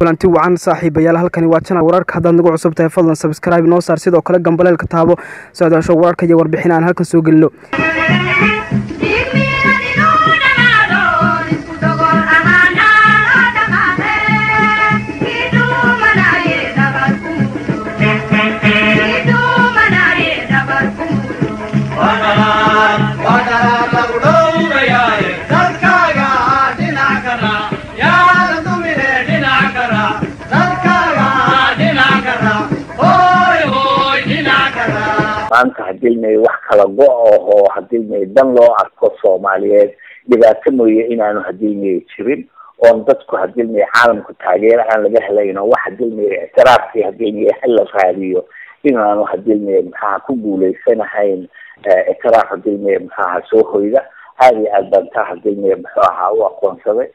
kulanti wacan saaxiibayaal halkani waa janal wararka haddaad nagu cusub tahay fadlan sabskraibe noo saar sidoo kale gambaleelka taabo socdaasho wararka iyo warbixin aan halkan soo gelino maanta hadii may wax kala go-o oo hadii may dan loo arko soomaaliyeed dhibaato mooye inaanu hadii may jirin oon dadku hadii may caalamku taageero aan laga helayn oo wax hadii may ictiraafkii hadii may hala raadiyo inaanu hadii may maxaha ku guuleysanahayn ictiraaf hadii may maxaha soo hoyda aada iyo aad baan taa hadii may muxuu ahaa u aqoonsaday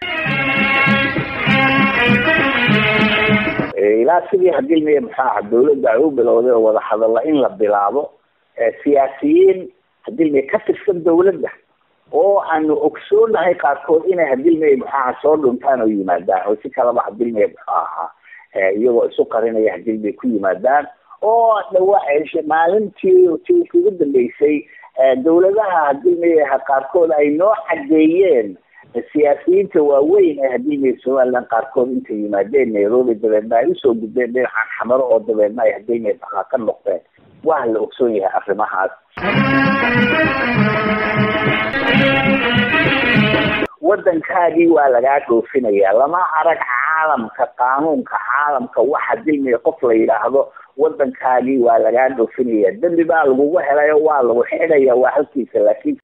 ilaa sidii hadii may muxuu ahaa dawladda ay u bilowday oo wadahadalla in la bilaabo siyaasiyiin hadii may ka tirsan dawladda oo aanu ogsoonahay qaarkood inay hadii may muxuaha soo dhuntaan oo yimaadaan oo si kalaba hadii may muxuu ahaa iyagoo isu qarinaya hadii may ku yimaadaan oo dhawa maalintii tii ugu dambeysay dawladaha hadii may qaarkood ay noo cadeeyeen siyaasiyiinta waaweyn ee hadii may somaliland qaarkood intay yimaadeen nairobi dabeedna ay usoo gudbeen dhinacan xamaro oo dabeedna ay hadii may maxaa ka noqdeen waa la ogsoon yahay arrimahaas waddankaagii waa lagaa dhoofinayaa lama arag caalamka qaanuunka caalamka waxa dilmiya qof la yidhaahdo waddankaagii waa lagaa dhoofinaya dembi baa lagugu helayo waa lagu xidhaya waa halkiisa laakiinse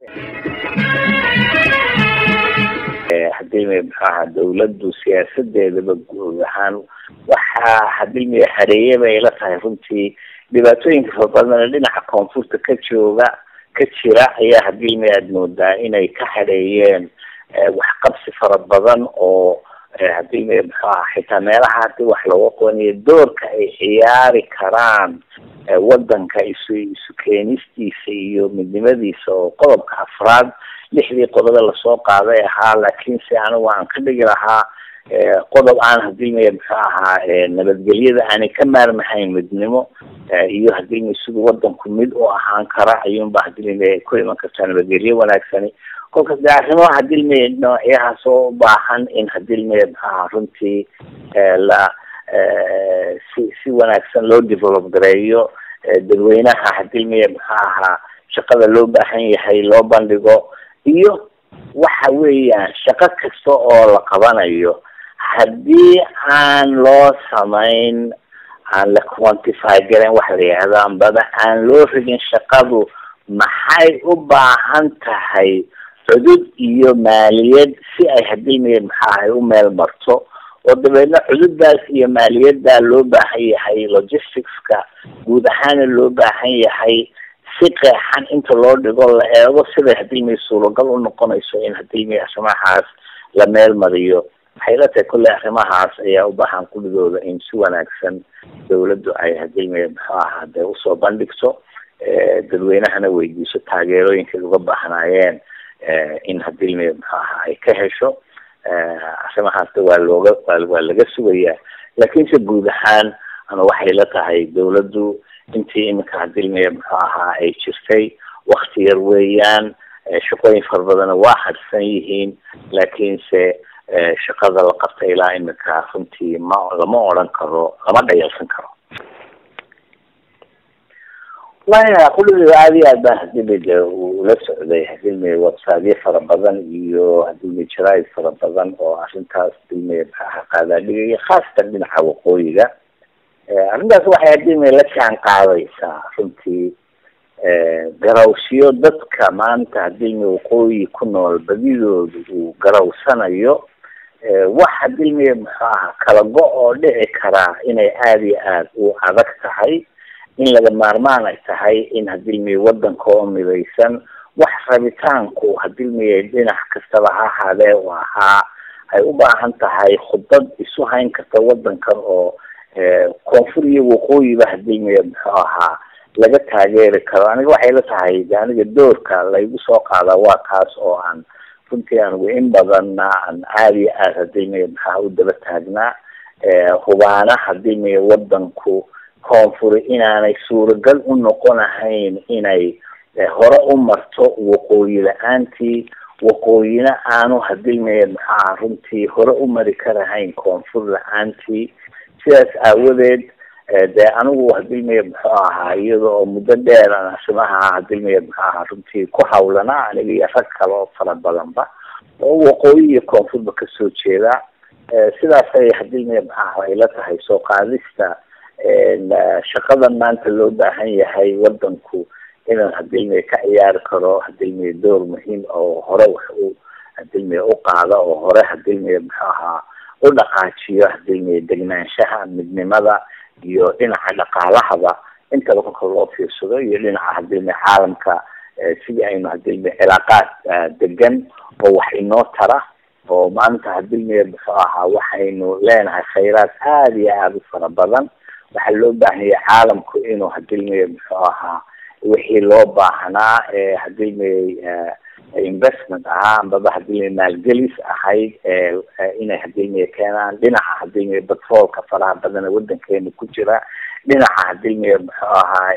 hadii may maxaaha dawladdu siyaasadeedaba guud ahaan waxaa hadii may hareeye bay la tahay runtii dhibaatooyinka fara badan dhinaca koonfurta ka jooga ka jira ayaa hadii may aada moodaa inay ka hareeyeen waxqabsi fara badan oo hadii may muxuu aha xitaa meelaha hadii wax looga qabanayo doorka ay ciyaari karaan waddanka isu isu keenistiisa iyo midnimadiisa oo qodobka afraad lixdii qodobe lasoo qaaday ahaa laakiinse anigu aan ka dhigi lahaa qodob aan hadii may muxuu ahaa nabadgelyada aanay ka maarmahayn midnimo iyo hadii may siduu waddanku mid u ahaan kara ayuunba hadii may ku iman kartaa nabadgelyo wanaagsani kolkaas de arrimo hadii may noocyahaas oo ubaahan in hadii may muxuu ahaa runtii la si si wanaagsan loo develop gareeyo dadweynaha hadii may muxuu ahaa shaqada loo baahan yahay loo bandhigo iyo waxa weeyaan shaqo kasta oo la qabanayo haddii aan loo samayn aan la quantify garan waxa la yihahdo ambaba aan loo rigin shaqadu maxay u baahan tahay cudud iyo maaliyad si ay hadii may maxaahay u meel marto oo dabeedna cududdaas iyo maaliyaddaa loo baahan yahay logisticska guud ahaana loo baahan yahay si qeexan inta loo dhigo la eego siday hadii may suuragal u noqonayso in hadii may arrimahaas la meel mariyo waxay la tahay kolley arrimahaas ayaa u baahan kulligooda in si wanaagsan dawladdu ay hadii may muxuu ahaa dee usoo bandhigto dadweynahana weydiiso taageerooyinkay uga baahnaayeen in hadii may muxuu ahaa ay ka hesho arrimahaasna waa looga waa laga sugayaa laakiinse guud ahaan ama waxay la tahay dawladdu intii iminka hadii may muxuu ahaa ay jirtay wakti yar weeyaan shaqooyin fara badana waa hadsan yihiin laakiinse shaqada la qabta ilaa iminka runtii ma lama odran karo lama dhayalsan karo waya kulligeeda aada iyo aad baan hadii may de ula socday hadii may websiteyo fara badan iyo hadii may jaraid fara badan oo arrintaas hadii may maxaaha qaadaadhigaya khaasatan dhinaca waqooyiga arrintaas waxay hadii may la jaan qaadaysaa runtii garawsiyo dadka maanta hadii may waqooyi ku nool badidooda uu garawsanayo wax hadii may muxuu aha kala go- oo dhici karaa inay aada iyo aada u adag tahay in laga maarmaan ay tahay in hadii may waddanka oo midaysan wax rabitaanku hadii may dhinac kastaba ha ahaadee u ahaa ay u baahan tahay khudbad isu hayn karta waddankan oo koonfur iyo waqooyiba hadii may muxuu ahaa laga taageeri karo aniga waxay la tahay de aniga doorka laygu soo qaadaa waa kaas oo aan runtii anigu in badanna aan aada iyo aad hadii may maxaa u daba taagnaa hubaana hadii miya wadanku koonfuri inaanay suuragal u noqonahayn inay hore u marto waqooyi la-aantii waqooyina aanu hadii miya maxaa runtii hore u mari karahayn koonfur la-aantii sidaas aawadeed dee anigu hadii miya muxuu ahaa iyada oo muddo dheer aan asimaha hadii miya muxuu ahaa runtii ku hawlanaa aniga iyo rag kale oo fara badanba oo waqooyi iyo koonfurba kasoo jeeda sidaasay hadii miya maxaa ay la tahay soo qaadista shaqadan maanta loo baahan yahay wadanku inaan hadii miya ka ciyaari karo hadii miya door muhiim oo hore wax u hadii miya u qaada oo hore hadii miya muxuu ahaa u dhaqaajiyo hadii miya degnaanshaha midnimada iyo dhinaca dhaqaalahaba intaba kolka loo fiirsado iyo dhinaca hadii miya caalamka sidii aynu hadii miya cilaaqaad degan oo wax inoo tara oo maanta hadii miya muxuu ahaa waxaynu leenahay khayraad aada iyo aada u fara badan waxaa loo baahanya caalamku inuu hadii miya muxuu ahaa wixii loo baahnaa ee hadii miya investment ahaa ambaba hadii miya maalgelis ahayd inay hadii miya keenaan dhinaca hadii miya batroolka faraha badan ee wadankeena ku jira dhinaca hadii miya muxuu ahaa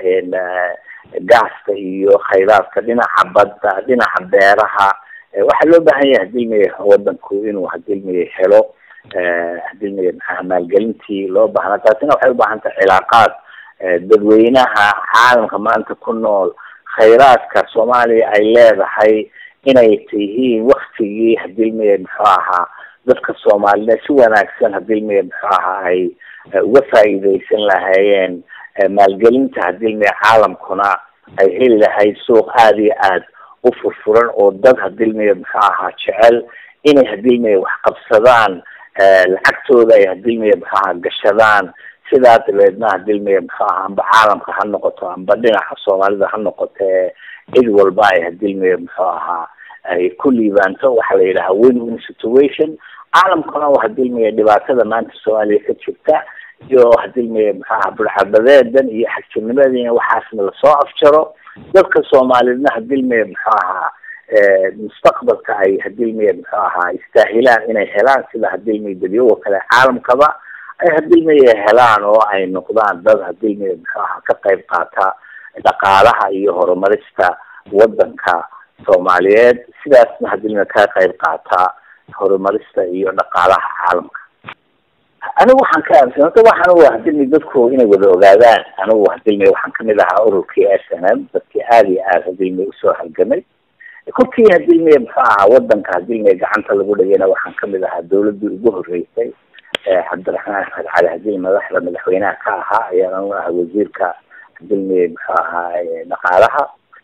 gaasta iyo khayraadka dhinaca badda dhinaca beeraha waxaa loo baahan yahay hadii miya wadanku inuu hadii miya helo hadii miya maxaa maalgelintii loo baahnaa taasina waxay ubaahan tahay cilaaqaad dadweynaha caalamka maanta ku nool khayraadka soomaaliya ay leedahay inay tihiin waktigii hadii miya muxuu ahaa dadka soomaalida si wanaagsan hadii miya muxuu ahaa ay uga faa'iideysan lahaayeen maalgelinta hadii miya caalamkuna ay heli lahayd suuq aada iyo aad u furfuran oo dad hadii miya muxuu ahaa jecel inay hadii miya wax qabsadaan lacagtooda ay hadii miya muxuu ahaa gashadaan sidaa dabeedna hadii miya muxuu ahaa amba caalamka ha noqoto amba dhinaca soomaalida ha noqote cid walba ay hadii miya muxuu ahaa ay ku liibaanto waxaa la yidhaha win win situation caalamkuna hadii miya dhibaatada maanta soomaaliya ka jirta iyo hadii miya muxuu ahaa burxabadeedan iyo xagjirnimadina waxaasna lasoo afjaro dadka soomaaliyedna hadii miya muxuu ahaa mustaqbalka ay hadii miya muxuu ahaa istaahilaan inay helaan sida hadii miya dadyoga kale caalamkaba ay hadii miya helaan oo ay noqdaan dad hadii miya muxuu ahaa ka qayb qaata dhaqaalaha iyo horumarista wadanka soomaaliyeed sidaasna hadii miya ka qayb qaata horumarista iyo dhaqaalaha caalamka anigu waxaan ka aaminsan horta waxaan u hadii miya dadku inay wada ogaadaan anigu hadii miya waxaan kamid ahaa ururkii s n m dadkii aada iyo aada hadii miya usoo halgamay kolkii hadii miya muxuu ahaa wadanka hadii miya gacanta lagu dhigayna waxaan kamid ahaa dawladii ugu horeysay cabdiraxmaan axmed cali hadii madaxda madaxweynaha ka ahaa ayaan anu ahaa wasiirka hadii miya muxuu ahaa dhaqaalaha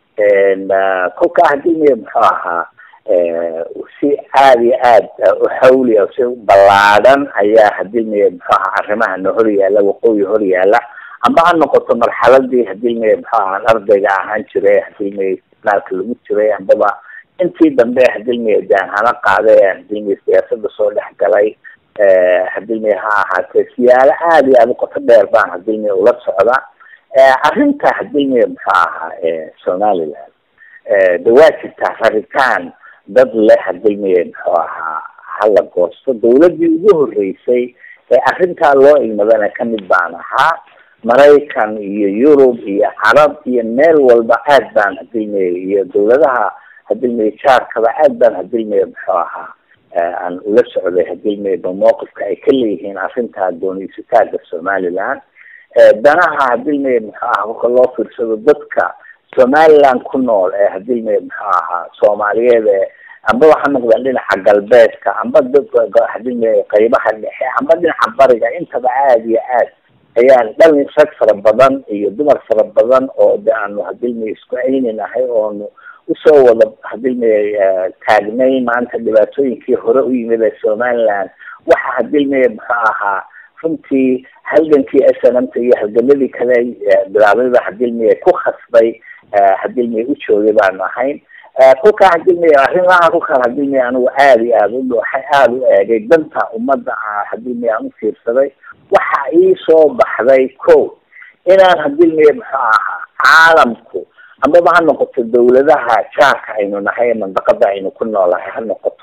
kolkaa hadii miya muxuu ahaa si aada iyo aad u xawli o si ballaadhan ayaa hadii miya muxuu ahaa arrimahana hor yaala waqooyi hor yaala amba ha noqoto marxaladii hadii miya muxuu ahaa ardayga ahaan jiray hadii miya naalka lagu jiray ambaba intii dambe hadii miya daanhana qaaday hadii miya siyaasada soo dhex galay hadii miya ha ahaatee siyaalo aada iyo aada u qoto dheer baan hadii miya ula socda arrinta hadii miya muxuu ahaa somaliland de waa jirtaa raritaan dad leh hadii miya muxuu ahaa hala goosto dawladii ugu horeysay ee arrintaa loo ilmadana kamid baan ahaa maraykan iyo yurub iyo carab iyo meel walba aad baan hadii miya iyo dawladaha hadii miya jaarkaba aad baan hadii miya muxuu ahaa aan ula socday hadii miya ba mawqifka ay ka leeyihiin arrintaa dooniysataaga somaliland danaha hadii miya muxuu ahaa marka loo fiirsado dadka somaliland ku nool ee hadii miya muxuu ahaa soomaaliyeed ee amba waxa noqdaan dhinaca galbeedka amba dadka hadii miya qaybaha dhexe amba dhinaca bariga intaba aada iyo aad ayaan dhalin rag fara badan iyo dumar fara badan oo de aanu hadii miya isku ayninahay oonu usoo wada hadii miya taagnay maanta dhibaatooyinkii hore u yimid ee somaliland waxa hadii miya muxuu ahaa runtii halgankii s n m ta iyo halgamadii kale bilaabada hadii miya ku khasbay hadii miya u joogay baanu ahayn kolkaa hadii miya arrimaha kolkaan hadii miya anigu aada iyo aada u dhooxay aada u eegay danta ummadda hadii miya aan ufiirsaday waxa ii soo baxday ko inaan hadii miya muxuu ahaa caalamku amaba ha noqoto dawladaha jaarka aynu nahay ee mandaqada aynu ku noolahay ha noqoto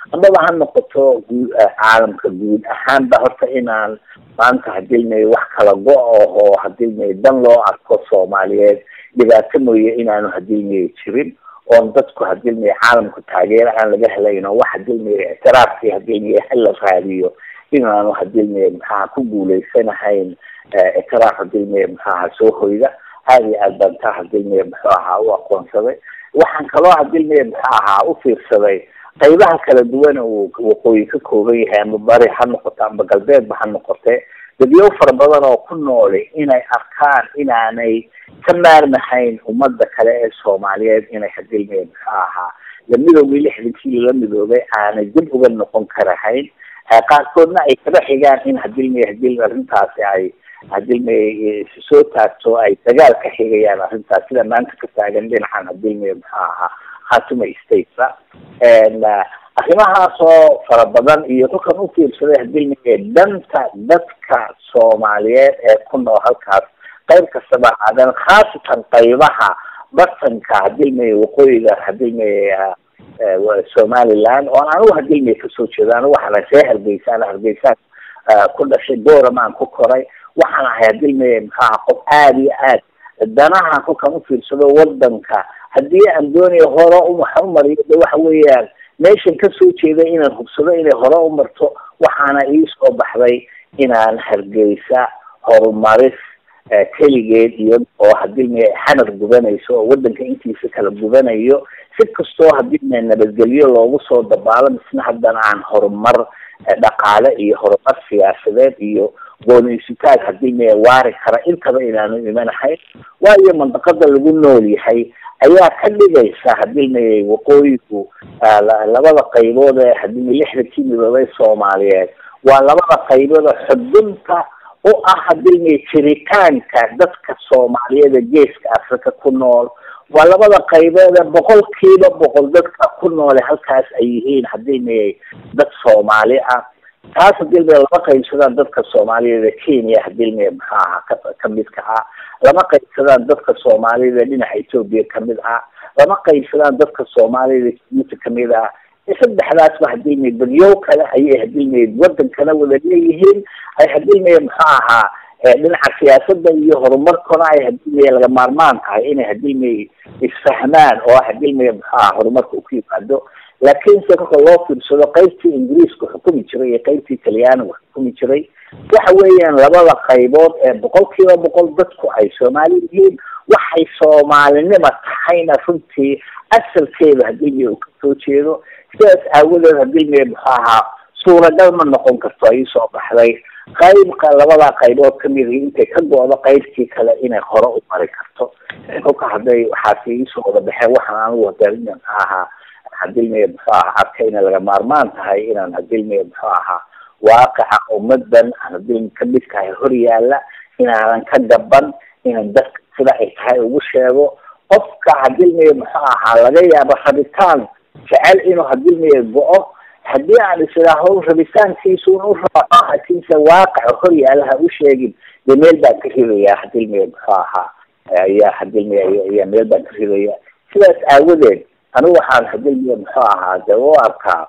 amaba ha noqoto guud caalamka guud ahaanba horta inaan maanta hadilmay wax kala go- oo hadilmay dan loo arko soomaaliyeed dhibaato mooye inaanu hadilmay jirin oon dadku hadilmay caalamku taageero aan laga helayno wax hadilmay ictiraafkii hadilmay hala raadiyo inaanu hadilmay maxaha ku guuleysanahayn ictiraaf hadilmay maxaha soo hoyda aada iyo aad baan taa hadilmay muxuu ahaa u aqoonsaday waxaan kaloo hadilmay muxuu ahaa u fiirsaday qaybaha kala duwan uu waqooyi ka kooban yahay ama bari ha noqoto ama galbeedba ha noqote dadyow fara badan oo ku nooli inay arkaan inaanay ka maarmahayn ummadda kale ee soomaaliyeed inay hadilmay muxuu ahaa la midoobay lixdankii lala midoobay aanay dib uga noqon karahayn qaarkoodna ay kaba xigaan in hadilmay hadil arrintaasi ay hadilmay soo taagto ay dagaal ka xigayaan arrintaas sida maanta ka taagan dhinacan hadilmay muxuu ahaa khatuma statesa arrimahaasoo fara badan iyo kolkan u fiirsaday hadilmay danta dadka soomaaliyeed ee ku nool halkaas qayb kastaba aadan khaasatan qaybaha bartanka hadilmay waqooyiga hadilmay somaliland oon anigu hadilmay kasoo jeedo anigu waxaana see hargeysaan hargeysaan ku dhashay booramaan ku koray waxaan ahay hadilmay maxaa qof aada iyo aad danaha kolkan ufiirsado wadanka haddii aan doonayo hore uwaxa umariyo de waxa weeyaan meeshan kasoo jeeda inaan hubsado inay hore umarto waxaana iisoo baxday inaan hargeysa horumaris keligeed iyo oo hadilmay xanar gubanayso oo wadanka intiisa kala gubanayo si kastoo hadilmay nabadgelyo loogu soo dabaalo misna haddana aan horumar dhaqaale iyo horumar siyaasadeed iyo gooniysitaag hadilmay waari kara intaba inaanu imanahayn waayo mandaqada lagu nool yahay ayaa ka dhigaysa hadilmay waqooyigu labada qaybood ee hadilmay lixdankii midoobay soomaaliyeed waa labada qaybood oo xudunta u ah hadilmay jiritaanka dadka soomaaliyeed ee geeska africa ku nool waa labada qaybood ee boqolkiiba boqol dadka ku noole halkaas ay yihiin hadilmay dad soomaali ah taas hadilmay lama qaybsadaan dadka soomaaliyeed ee kenya hadilmay maxaa aha ka kamidka ah lama qaybsadaan dadka soomaaliyed ee dhinaca ethoopia kamid ah lama qaybsadaan dadka soomaaliyed ee jibuuti kamid ah saddexdaasba hadilmay dadyow kale ayay hadilmay wadankana wada leeyihiin ay hadilmay muxuu ahaa dhinaca siyaasada iyo horumarkuna ay hadilmay laga maarmaan tahay inay hadilmay isfahmaan oo hadilmay muxuu aha horumarka uku yimaado laakiinse kolka loo fiirsado qaybtii ingiriiska xukumi jiray iyo qaybtii talyaaniga xukumi jiray waxa weeyaan labada qaybood ee boqol kiiba boqol dadku ay soomaali yihiin waxay soomaalinima tahayna runtii asalkeeda hadilmay uu kasoo jeedo sidaas aawadeed hadilmay muxuu ahaa suuragal ma noqon karto ay soo baxday qaybka labada qaybood kamid intay ka go-do qaybtii kale inay hore u mari karto kolka hadday waxaasi iisoo wada baxeen waxaan anigu hadaina muxuu ahaa hadilmay muxuu ahaa arkayna laga maarmaan tahay inaan hadilmay muxuu ahaa waaqica ummadan hadilmay kamidkahay hor yaala inaanan ka gaban inaan dadka sida ay tahay ugu sheego qofka hadilmay muxuu ahaa laga yaabo rabitaan jecel inuu hadilmay go-o haddii aan isidaaho rabitaankiisuun u raaco hatiise waaqaca hor yaalaha u sheegin dee meel baan ka ridayaa hadilmay muxuu ahaa ayaa hadilmay ayaa meel baan ka ridaya sidaas aawadeed anigu waxaan hadilmay muxuu ahaa de u arkaa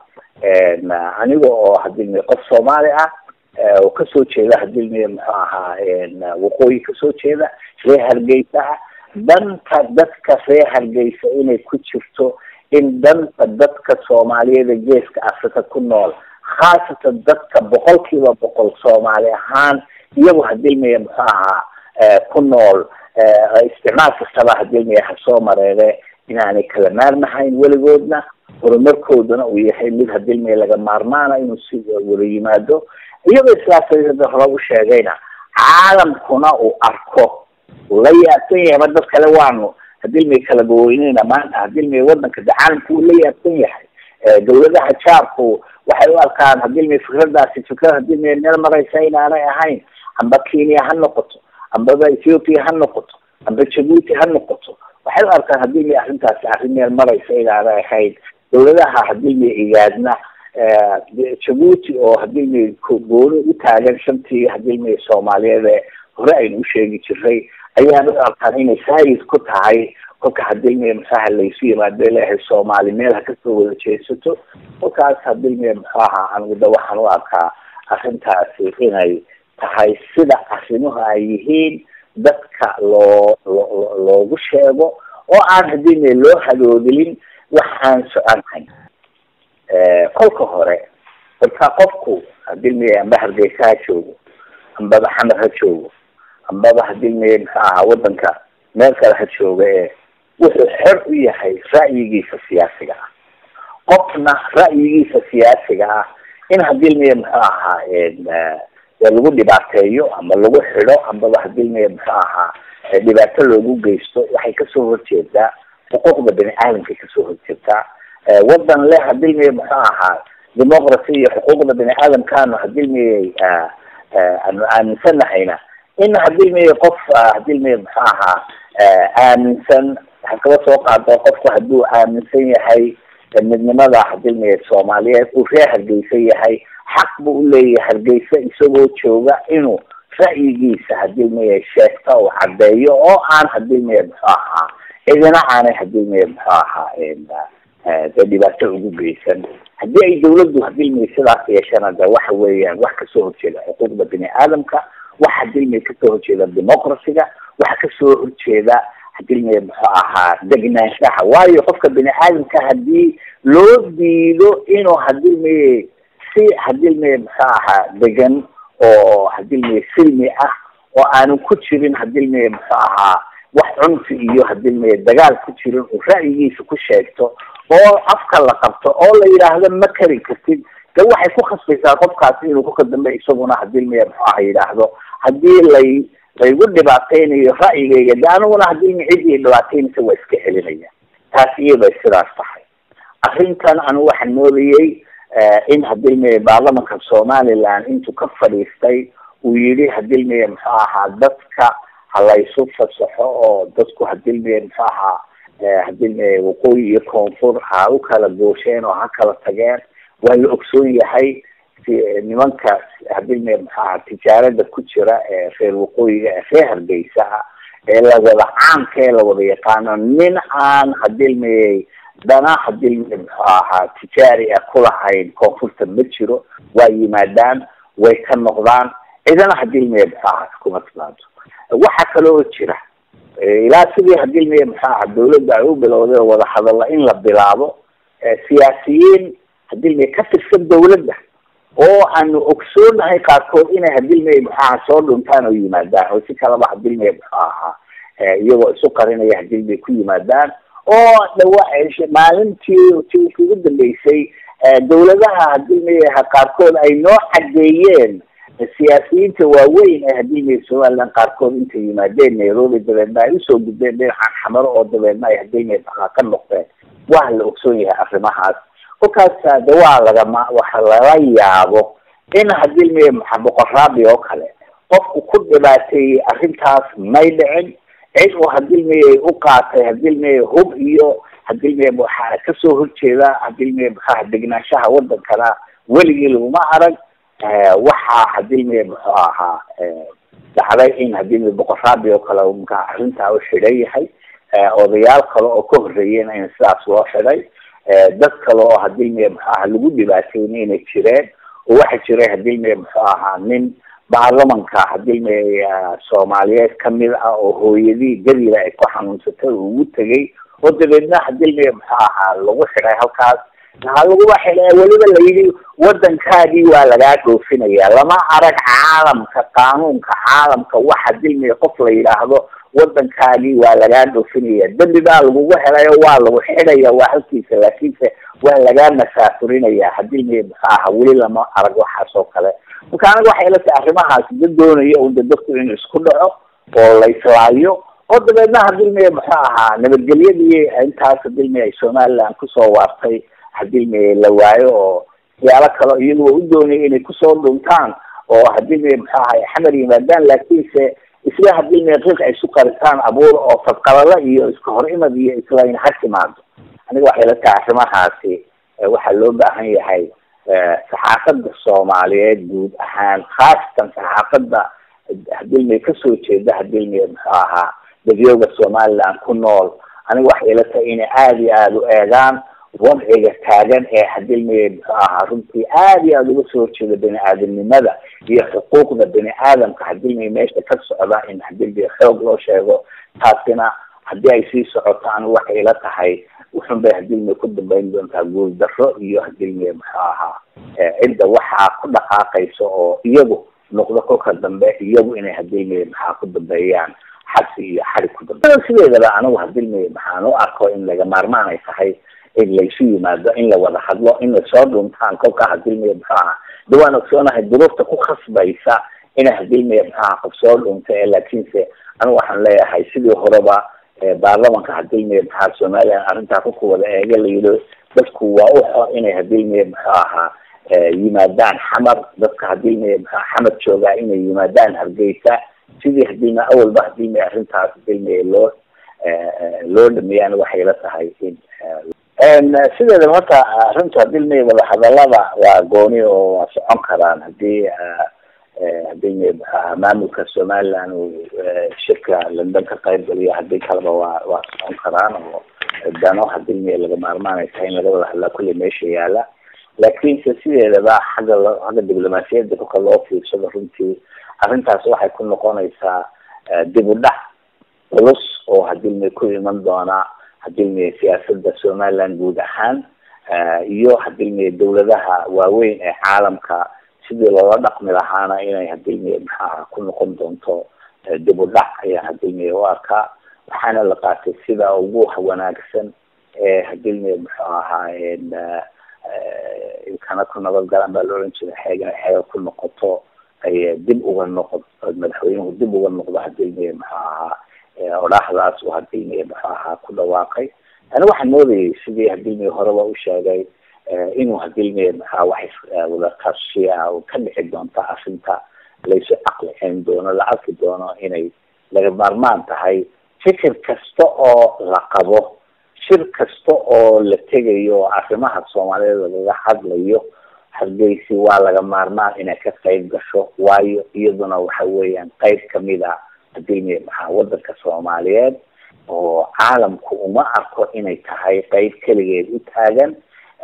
aniga oo hadilmay qof soomaali ah oo kasoo jeeda hadilmay muxuu ahaa waqooyi kasoo jeeda ree hargeysa ah danta dadka ree hargeysa inay ku jirto in danta dadka soomaaliyeed ee geeska africa ku nool khaasatan dadka boqol kiiba boqol soomaali ahaan iyagu hadilmaya muxuu ahaa ku nool isticmaal kastaba hadilmaya ha soo mareere inaanay kala maarmahayn weligoodna horumarkoodana uu yahay mid hadilmaya laga maarmaana inuu si wada yimaado iyagoo islaasada hore u sheegayna caalamkuna uu arko uu la yaabsan yahay ma dad kale waanu hadilmay kala gaweyneyna maanta hadilmay wadanka de caalamku uu la yaabsan yahay dawladaha jaarku waxay u arkaan hadilmay fikradaasi fikrad hadilmay meel maraysa inaanay ahayn amba kenya ha noqoto ambaba ethiopia ha noqoto amba jabuuti ha noqoto waxay u arkaan hadilmay arrintaasi arrin meel maraysa inaanay ahayn dawladaha hadilmay igaadna jabuuti oo hadilmay gooni u taagan shantii hadilmay soomaaliyeed ee hore aynu u sheegi jiray ayaan u arkaan inay saayid ku tahay kolka hadilmiya muxuaha laysu yimaado leeyahay soomaali meel ha kasoo wada jeesato kolkaas hadilmiya muxuu ahaa anigu da waxaan u arkaa arrintaasi inay tahay sida arrimuhu ay yihiin dadka loo lo loogu sheego oo aan hadilmiya loo hadoodilin wax aan soconhayn kolka hore horta qofku hadilmiya amba hargeysa ha joogo ambaba xamar ha joogo ambaba hadilmiya muxuu ahaa wadanka meel kale ha jooga ee wuxuu xor u yahay ra'yigiisa siyaasiga ah qofna ra'yigiisa siyaasiga ah in hadilmiya muxuu ahaa lagu dhibaateeyo ama lagu xidho ambaba hadilmiya muxuu ahaa dhibaato loogu geysto waxay kasoo horjeedaa xuquuqda bani aadamkay kasoo horjeedaa wadan le hadilmiya muxuu ahaa democracy iyo xuquuqda bani aadamkaanu hadilmiyay aanu aaminsanahayna in hadilmiya qof hadilmiya muxuu ahaa aaminsan waxaa kaba soo qaada qofku hadduu aaminsan yahay midnimada hadilmiya soomaaliyeed uu reer hargeysa yahay xaq buu uleeyahay hargeysa isagoo jooga inuu ra'yigiisa hadilmiya sheegta uu caddeeyo oo aan hadilmiya muxuu ahaa cidina aanay hadilmiya muxuu ahaa dee dhibaato ugu geysan haddii ay dawladdu hadilmiya sidaas yeeshana de waxa weeyaan wax kasoo horjeeda xuquuqda bini aadamka wax hadilmiya kasoo horjeeda democracyga wax kasoo horjeeda hadilmiya muxuu ahaa degnaanshaha waayo qofka bini aadamka hadii loo diido inuu hadilmiya si hadilmiya muxuu ahaa degan oo hadilmiya silmi ah oo aanu ku jirin hadilmiya muxuu ahaa wax cunfi iyo hadilmiya dagaal ku jirin uu ra'yigiisa ku sheegto oo afka la qabto oo la yidhaahdo ma kari kartid de waxay ku khasbaysaa qofkaasi inuu kuka dambe isaguna hadilmiya muxuu aha yidhaahdo hadii lay laygu dhibaateynayo ra'yigayga de aniguna hadilmi ciddii dhibaateynaysa waa iska celinaya taas iyabay sidaas tahay arrintan anigu waxaan moodayey in hadilmiya baarlamanka somaliland intuu ka fadhiistay uu yidhi hadilmiya muxuu ahaa dadka ha laysu fasaxo oo dadku hadilmiya muxuu ahaa hadilmiya waqooyi iyo koonfur ha u kala goosheen oo ha kala tageen waa la ogsoon yahay nimanka hadilmiya muxuu ahaa tijaarada ku jira ee reer waqooyiga ee reer hargeysa ah ee lawada caamka ee lawada yaqaano nin aan hadilmiyay dana hadilmiya muxuu ahaa tijaari ah kulahayn koonfurta ma jiro waa yimaadaan way ka noqdaan cidana hadilmiya muxuu ahaa kuma timaado waxaa kaloo jira ilaa sidii hadilmiya muxuu ahaa dawladda ay u bilowday oo wadahadalla in la bilaabo siyaasiyiin hadilmiya ka tirsan dawladda oo aanu ogsoonahay qaarkood inay hadilmiya muxuu ahaa soo dhuntaan oo yimaadaan oo si kalaba hadilmiya muxuu ahaa iyagoo isu qarinaya hadilmiya ku yimaadaan oo dhawa maalintii ti ugu dambeysay dawladaha hadilmiya qaarkood ay noo cadeeyeen siyaasiyiinta waaweyn ee hadilmiya somaliland qaarkood intay yimaadeen nairobi dabeedna ay usoo gudbeen dhinacan xamaro oo dabeedna ay hadilmiya ka noqdeen waa la ogsoon yahay arrimahaas kolkaas de waa lagama waxa lala yaabo in hadilmiya maxa boqoraabi oo kale qofku ku dhibaateeyey arrintaas may dhicin cid uu hadilmiyay u qaatay hadilmiya hub iyo hadilmiya waxaa kasoo horjeeda hadilmiya maxaa degnaanshaha wadankana weligii laguma arag waxaa hadilmiya muxuu ahaa dhacday in hadilmiya boqoraabi oo kale mka arrintaa u xidhan yahay odayaal kale oo ka horreeyeen in sidaas loo xidhay dad kale oo hadilmiya muxuu ahaa lagu dhibaateyna inay jireen oo waxaa jiray hadilmiya muxuu ahaa nin baarlamanka hadilmiya soomaaliyeed kamid ah oo hooyadii gabila ay ku xanuunsatay oo ugu tegay oo dabeedna hadilmiya muxuu ahaa lagu xidhay halkaas maxaa laguba xidhay weliba layidhi wadankaagii waa lagaa dhoofinaya lama arag caalamka qaanuunka caalamka wax hadilmiya qof la yidhaahdo wadankaagii waa lagaa dhoofinaya dembi baa lagugu helayo waa lagu xidhaya waa halkiisa laakiinse waa lagaa masaafurinaya hadilmiya muxuu ahaa weli lama arag waxaas oo kale marka aniga waxay ila tahay arrimahaas da doonaya un de dadku inuu isku dhaco oo la islaayo oo dabeedna hadilmiya muxuu ahaa nabadgelyadii intaas hadilmiya ay somaliland kusoo waartay hadilmiya la waayo oo siyaalo kale iyagu u doonaya inay kusoo dhuntaan oo hadilmiya muxuu ahaa xamar yimaadaan laakiinse isla hadilmiya qiiq ay isu qaritaan abuur oo fadqalala iyo iska hor imad iyo islayn ha timaado aniga waxay ila tahay arrimahaasi waxaa loo baahan yahay saxaafadda soomaaliyeed guud ahaan khaasatan saxaafadda hadilmiya kasoo jeeda hadilmiya muxuu ahaa dadyooga somaliland ku nool aniga waxay ila tahay inay aada iyo aada u eegaan wadciga taagan ee hadilmiye muxuu ahaa runtii aada iyo aada uga soo horjeeda bani aadamnimada iyo xuquuqda bani aadamka hadilmiye meesha ka socda in hadilmiye xoog loo sheego taasina haddii ay sii socoto anigu waxay ila tahay wuxun bay hadilmiye ku dambeyn doontaa guul darro iyo hadilmiye muxuu ahaa cidda waxaa ku dhaqaaqaysa oo iyagu noqdo kolka dambe iyagu inay hadilmiye maxaa ku dambeeyaan xabsi iyo xarig ku dambeeya sideedaba anigu hadilmiye maxaan u arko in laga maarmaan ay tahay in laysu yimaado in la wada hadlo in lasoo dhuntaan kolkaa hadilmiye muxuu ahaa de waan ogsoonahay duruufta ku khasbaysa inay hadilmiye muxuu ahaa qof soo dhunta ee laakiinse anigu waxaan leeyahay sidii horeba baarlamanka hadilmiye maxaa somalilan arrintaa ku wada eega la yidhi dadku waa u xor inay hadilmiye muxuu ahaa yimaadaan xamar dadka hadilmiye muxua xamar joogaa inay yimaadaan hargeysa sidii hadilmiye awalba hadilmiye arrintaas hadilmiye loo loo dhameeyaan waxay la tahay in sideedaba horta arrinta hadilmiye wadahadalada waa gooni oo waa socon karaan hadii hadilmiye muxuaha maamulka somaliland uu shirka london ka qayb galiyo hadii kaleba waa waa socon karaan oo dano hadilmiye laga maarmaanay tahay in laga wada hadlaa kulley meesha yaala laakiinse sideedaba xagga lo xagga diblomaasiyadda kolka loo fiirsado runtii arrintaas waxay ku noqonaysaa dib u dhac culus oo hadilmiye ku iman doona hadilmiye siyaasada somaliland guud ahaan iyo hadilmiye dawladaha waaweyn ee caalamka sidii loola dhaqmi lahaana inay hadilmiye maxaaha ku noqon doonto dib u dhac ayaa hadilmiye u arkaa waxaana la qaatay sida ugu wanaagsan ee hadilmiye muxuu ahaa ilkana ku nabad galaan baa la oran jiray xeegana xeega ku noqoto ay dib uga noqo madaxweynuhu dib uga noqdo hadilmiye muxuu ahaa odhaahdaas uu hadilmiye muxuu ahaa ku dhawaaqay ani waxaan moodayay sidii hadilmiye horeba u sheegay inuu hadilmiye maxaa wax wada tashiya oo ka dhici doonta arrinta laysu aqlicin doono la arki doono inay laga maarmaan tahay fikir kasta oo la qabo shir kasta oo la tegayo arrimaha soomaaliyeed lagaga hadlayo hargeysi waa laga maarmaan inay ka qayb gasho waayo iyaduna waxa weeyaan qayb kamid a hadilmiye maxaa wadanka soomaaliyeed oo caalamku uma arko inay tahay qayb keligeed u taagan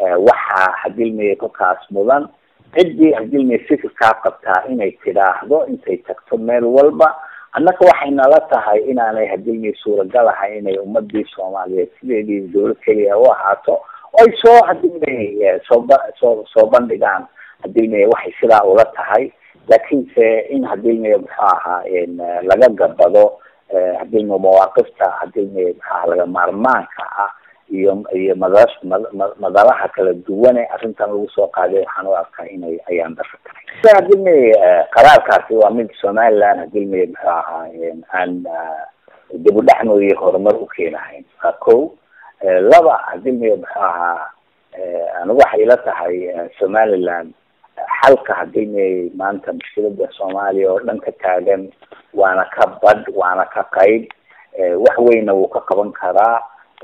waxaa hadilmiye kolkaas mudan ciddii hadilmiye fikirkaa qabtaa inay tidhaahdo intay tagto meel walba annaka waxay nala tahay inaanay hadilmiye suuragal ahay inay ummadii soomaaliyeed sideedii dawlad keliya u ahaato ay soo hadilmiye sooba soo soo bandhigaan hadilmiye waxay sidaa ula tahay laakiinse in hadilmiye muxuu ahaa laga gabado hadilmiye mawaaqifta hadilmiye maxaa laga maarmaanka ah iyo iyo madash madalaha kala duwane arrintan lagu soo qaaday waxaan u arkaa inay ayaan darro tahay sa hadilmiye qaraarkaasi waa mid somaliland hadilmiye muxuu ahaa aan dib u dhac mooye horumar u keenahayn waa ko laba hadilmiye muxuu ahaa anigu waxay ila tahay somaliland xalka hadilmiye maanta mushkilada soomaaliya oo dhan ka taagan waana ka badh waana ka qayb wax weyna wuu ka qaban karaa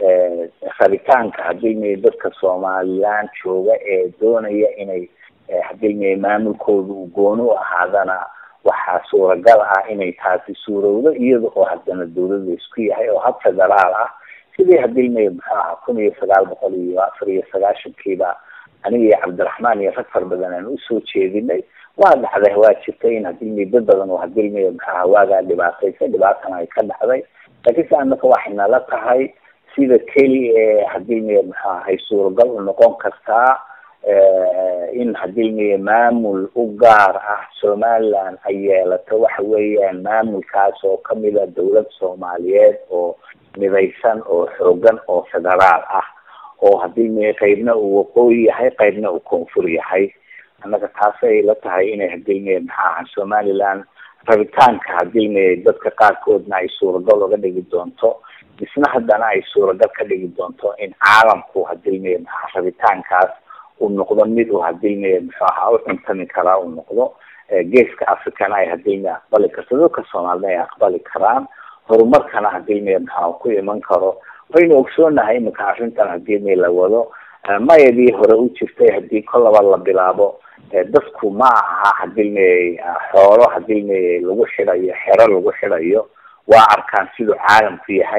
rabitaanka hadilmiye dadka somaliland jooga ee doonaya inay hadilmiye maamulkooda uu gooni u ahaadana waxaa suuragal ah inay taasi suurowdo iyada oo haddana dawlada isku yahay oo hab federaal ah sidii hadilmiye muxuu ahaa kun iyo sagaal boqol iyo afar iyo sagaashankiiba aniga iyo cabdiraxmaan iyo rag far badan aan usoo jeedinay waa dhacday waa jirtay in hadilmiye dad badan oo hadilmiye muxuu ahaa waagaa dhibaataysa dhibaatana ay ka dhacday laakiinse annaka waxay nala tahay sida keli ee hadilmiye muxuu ahay suuragal u noqon kartaa in hadilmiye maamul u gaar ah somaliland ay yeelato waxa weeyaan maamulkaas oo kamida dawlad soomaaliyeed oo midaysan oo xoogan oo federaal ah oo hadilmiye qaybna uu waqooyi yahay qaybna uu koonfur yahay annaga taasay la tahay inay hadilmiye maxaa aha somaliland rabitaanka hadilmiye dadka qaarkoodna ay suuragal uga dhigi doonto isna haddana ay suuragal ka dhigi doonto in caalamku hadilmiye maxaa rabitaankaas uu noqdo mid uu hadilmiye muxuu ahaa u cuntami karaa uu noqdo geeska africana ay hadilmiye aqbali karto dadka soomaalida ay aqbali karaan horumarkana hadilmiye maxaa ku iman karo waynu ogsoonahay iminka arrintan hadilmiye la wado mayadii hore u jirtay hadii kolaba la bilaabo dadku ma aha hadilmiye xoolo hadilmiye lagu xidhayo xero lagu xidhayo waa arkaan siduu caalamku yahay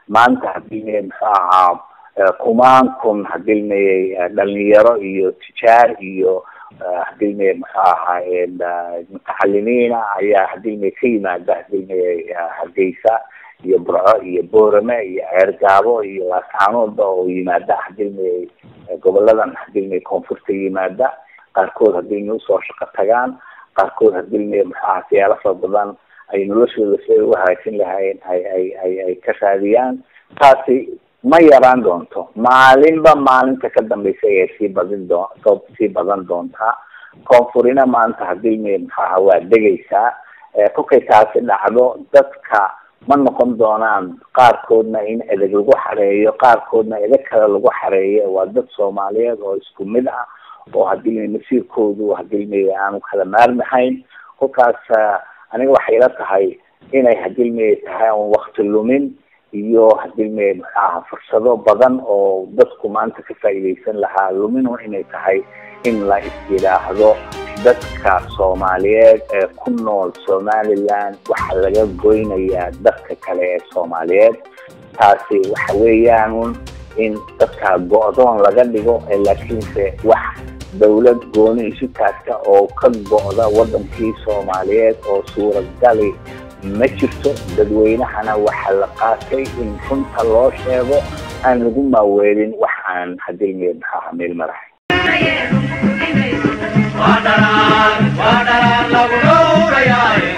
maanta hadilmaya muxuu ahaa kumaan kun hadilmayay dhalinyaro iyo tijaar iyo hadilmaya muxuu ahaa mutacalimiina ayaa hadilmaya ka yimaada hadilmaya hargeysa iyo burco iyo boorame iyo ceergaabo iyo laascaanoodba oo yimaada hadilmaya goboladan hadilmaya koonfurta yimaada qaarkood hadilmaya usoo shaqo tagaan qaarkood hadilmaya muxuu ahaa siyaalo fara badan ay noloshooda si ay u hagaajin lahaayeen ay ay ay ay ka raadiyaan taasi ma yaraan doonto maalinba maalinta ka dambaysa ayay sii badin doo sii badan doontaa koonfurina maanta hadilmaya muxuu ahaa waa degaysaa kolkay taasi dhacdo dadka ma noqon doonaan qaarkoodna in edeg lagu xareeyo qaarkoodna edeg kale lagu xareeyo waa dad soomaaliyeed oo isku mid ah oo hadilmaya masiirkoodu hadilmaya aanu kala maarmahayn kolkaas aniga waxay ila tahay inay hadilmaya tahay on wakti lumin iyo hadilmaya muxuu ahaa fursado badan oo dadku maanta ka faa'iidaysan lahaa luminu inay tahay in la is yidhaahdo dadka soomaaliyeed ee ku nool somaliland waxaa laga goynayaa dadka kale ee soomaaliyeed taasi waxa weeyaan in dadka go-doon laga dhigo laakiinse wax dawlad gooni isu taagta oo ka go-da wadankii soomaaliyeed oo suuragali ma jirto dadweynahana waxaa la qaatay in runta loo sheego aan lagu maaweelin wax aan hadilmaya muxuu ahaa meel marahay waa dharaan waa dharaan lagu dhowrayaa